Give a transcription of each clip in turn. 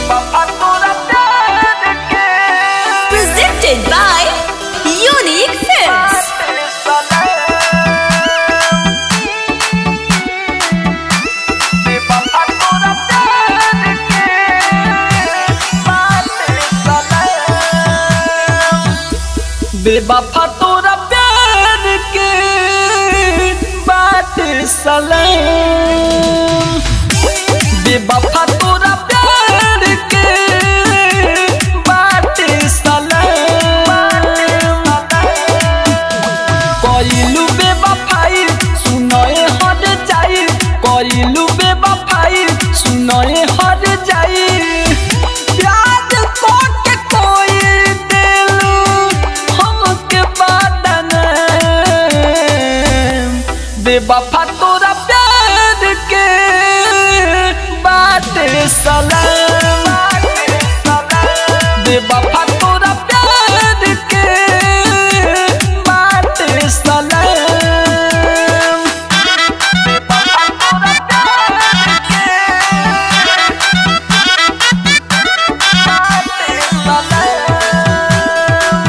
बेवफा तोरा प्यार के Presented by Unique Films. बाटे सलाम बेवफा तोरा प्यार के बाटे सलाम बेवफा तोरा प्यार के बाटे सलाम बेवफा तोरा प्यार के बाटे सलाम कइलू बेवफाई सुनए हट जाई कइलू बेवफाई सुनए हट जाई प्यार कोके कोई दिलू हमके बादन बेवफा तोरा प्यार के बाटे सलाम बेवफा तोरा प्यार के बाटे सलाम बेवफा तोरा प्यार के बाटे सलाम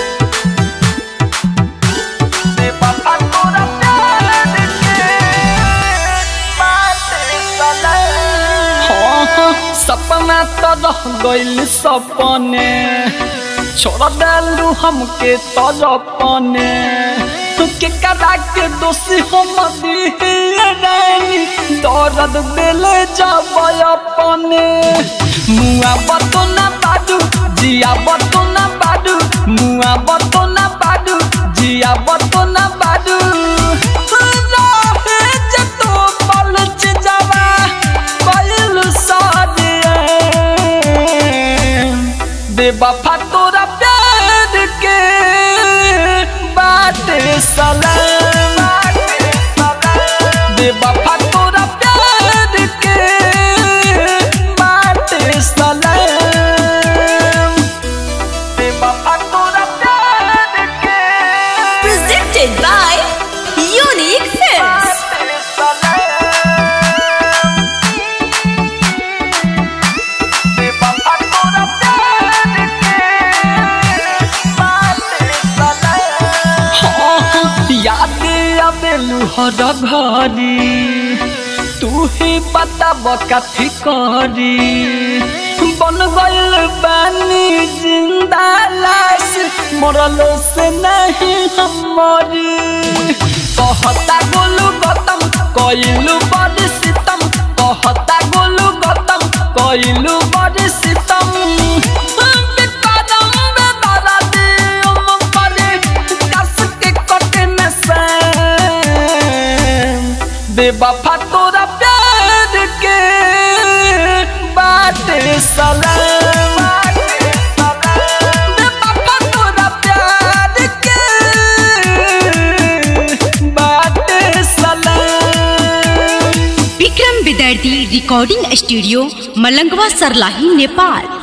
बेवफा तोरा प्यार के बाटे सलाम सपना तो रह गइल सपने छोड़ डालू हमके तरपने के करा के दोषी हम दिहरानी दर्द दिले जब अपने मुआ बतो ना बाडू जिया बतो ना बाडू मुआ बतो ना बाडू जिया बतो ना बाडू रहे जे तो पलच जावा कइल सादिए बेवफा तोरा प्यार के बाटे सलाम बेवफा तोरा प्यार के बाटे सलाम बेवफा तोरा प्यार के Presented by Unique Films. बाटे सलाम बेवफा तोरा प्यार के बाटे सलाम याद आवेलू हर घरी तू ही बताब कथी करी बन गइल बानी जिंदा लाश मरल से नहीं हमारी कहता गोलू गतम कइलू बड़ी सितम कहता गोलू गतम कइलू बड़ी सितम बिकरम बेदर्दी उम परी कस के कटे न सैम बेवफा तोरा प्यार के बाटे सलाम बेवफा तोरा प्यार के बाटे सलाम विक्रम विद्यार्थी रिकॉर्डिंग स्टूडियो मलंगवा सरलाही नेपाल